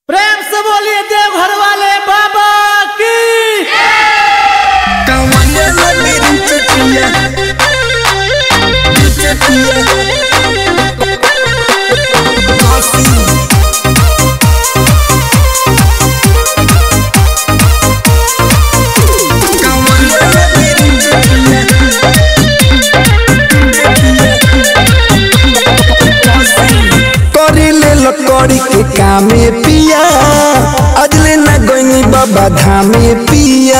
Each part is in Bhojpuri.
प्रेम से बोलिए देवघर वाले बाबा की कवने लगी चटिया चटिया कवने लगी करी ले लकड़ी के कामे पिया अजले न गईनी बाबा धामे पिया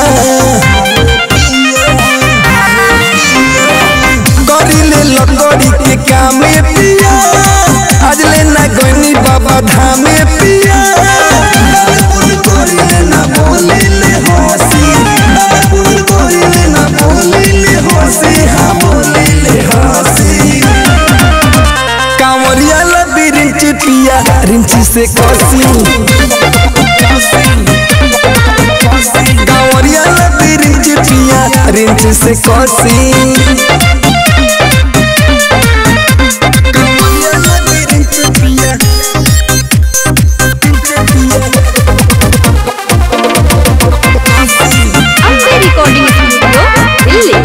करी ले लकड़ी के कामे पिया अजले न गईनी बाबा धामे पिया करी ले ना बोले ले हंसी करी ले ना बोले ले हंसी हाँ बोले ले हंसी कांवरिया लबी रिंच पिया रिंची से कसी कांवरिया लबी रिंच पिया रिंच से कसी कांवरिया लबी रिंच पिया रिंच पिया अम्बे रिकॉर्डिंग स्टूडियो दिल्ली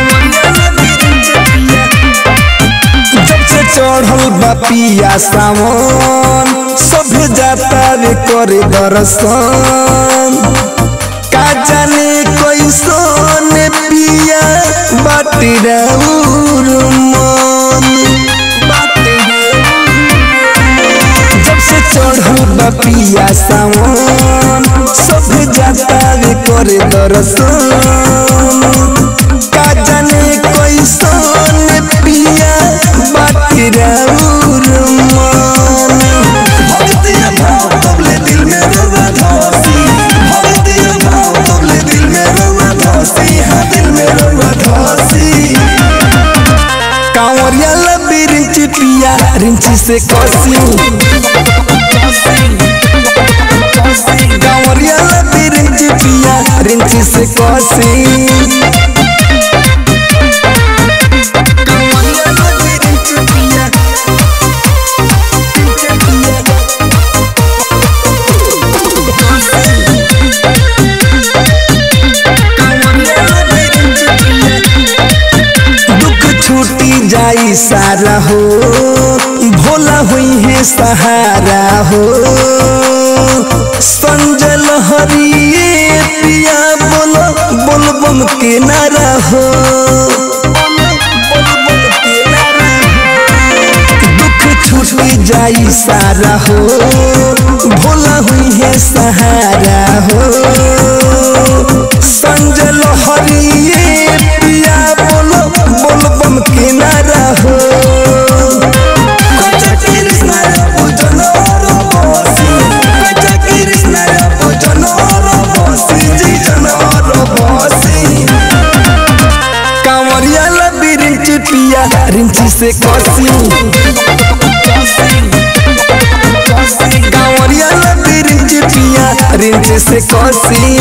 जब से चढ़ल बा पिया सावन सभे जाता रे करे दर्शन का जाने कैसन पिया बाटी राउर मन बाटी जब से चढ़ल बा पिया सावन सभे जाता रे करे दर्शन का जाने कैसन पिया बाटी राउर मन भक्तिया भाव तबले दिल में रोवा धसी भक्तिया भाव तबले दिल में रोवा धसी हाँ दिल में रोवा धसी कांवरिया लबी रिंची पिया रिंची से कसी कांवरिया लबी रिंची पिया रिंची से कसी कांवरिया लबी रिंची पिया रिंची पिया दुख छूटी जाई सारा हो भोला हुई है सहारा हो संजल हरिए पिया बोलो बोल बम के नारा हो दुख छूटी जाई सारा हो भोला हुई है सहारा हो संजल हरिए पिया बोलो बोल बम के नारा हो कच्चा कृष्णा रे पूजन और बसी कच्चा कृष्णा रे पूजन और बसी जी जन और बसी कांवरिया लबी रिंच पिया रिंची से कसी कांवरिया लबी रिंच पिया रिंच से कसी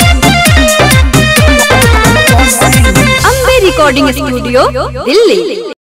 अम्बे रिकॉर्डिंग स्टूडियो दिल्ली